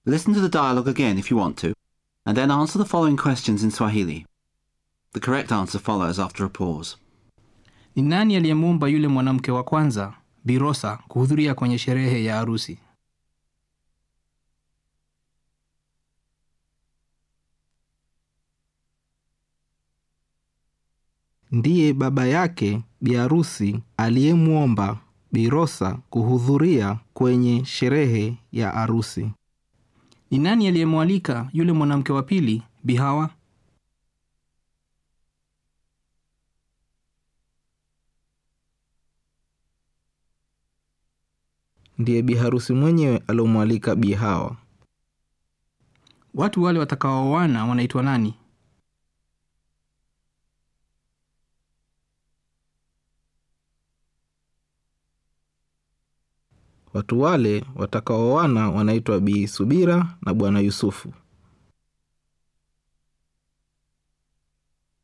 Listen to the dialogue again if you want to, and then answer the following questions in Swahili. The correct answer follows after a pause. Ni nani aliyemwomba yule mwanamke wa kwanza Birosa kuhudhuria kwenye sherehe ya harusi? Ndiye baba yake biharusi aliyemwomba Birosa kuhudhuria kwenye sherehe ya arusi. Ni nani aliyemwalika yule mwanamke wa pili Bihawa? Ndiye biharusi mwenyewe aliomwalika Bi Hawa. Watu wale watakaoana wanaitwa nani? Watu wale watakaoana wanaitwa Bi Subira na Bwana Yusufu.